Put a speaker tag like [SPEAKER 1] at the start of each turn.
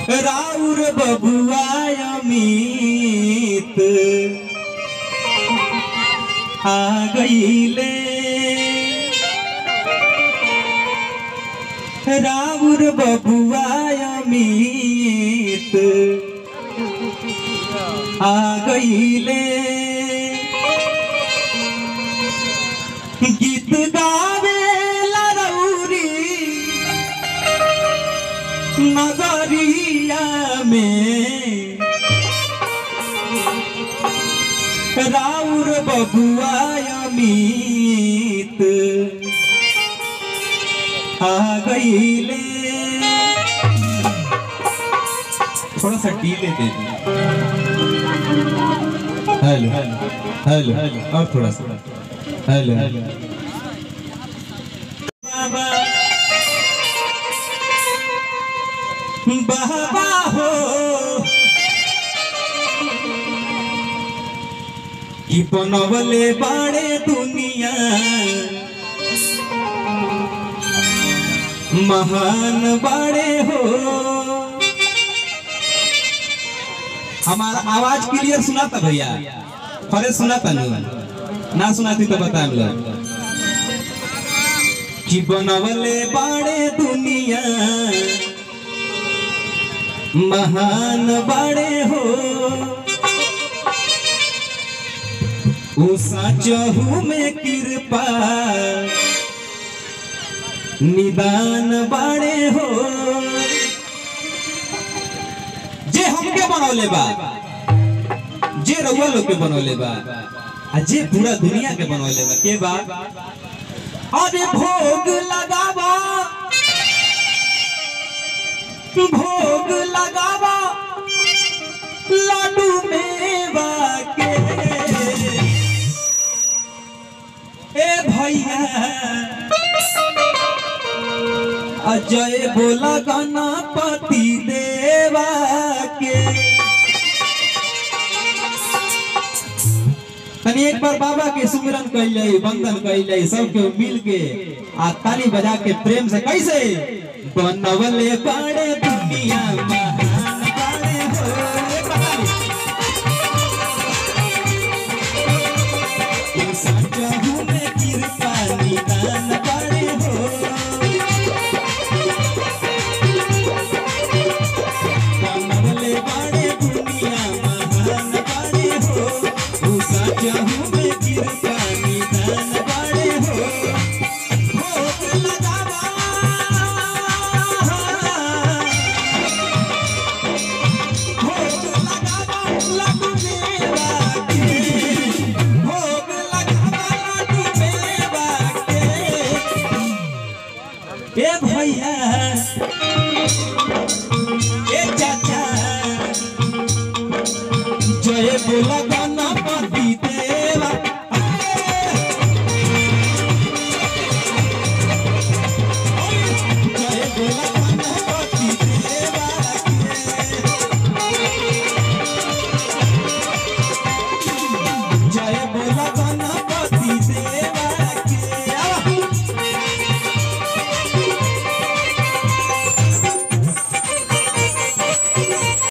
[SPEAKER 1] राउर बबुआ अमित आ गईले राउर बबुआ अमित आ गईले गीत गावे लरौरी नगरिया में राउर बबुआ अमित आ गईले थोड़ा सा डीले दे दी हेलो हेलो हेलो और थोड़ा सा हेलो बाबा बाबा हो कि बनवले बाड़े दुनिया महान बाड़े हो हमारा आवाज क्लियर सुनाता भैया फरे सुनाता नहीं ना सुनाती तो बता लोग कि बनवले बाड़े दुनिया महान बाड़े हो उषा चहु में कृपा निदान बाड़े हो जे हमके बनौले बा जे रउआ लोग के बनौले बा आ जे पूरा दुनिया के बनौले बा के बा अरे भोग लगावा भोग लगावा लाडू मेवा के ए भैया अजय बोला गणपति देवा के तनी एक बार बाबा के सुमिरन कैले वंदन कैले सबके मिल के आ ताली बजा के प्रेम से कैसे बनवले बाड़े दुनिया महान बाड़े हो ताली। ये सचहु में कृपा निदान बाड़े हो बनवले बाड़े दुनिया महान बाड़े हो उषा चहु में कृपा निदान बाड़े हो भोग लगावा भोग लगावा लड्डू मेवा के भोग लगावा लड्डू मेवा के ए भैया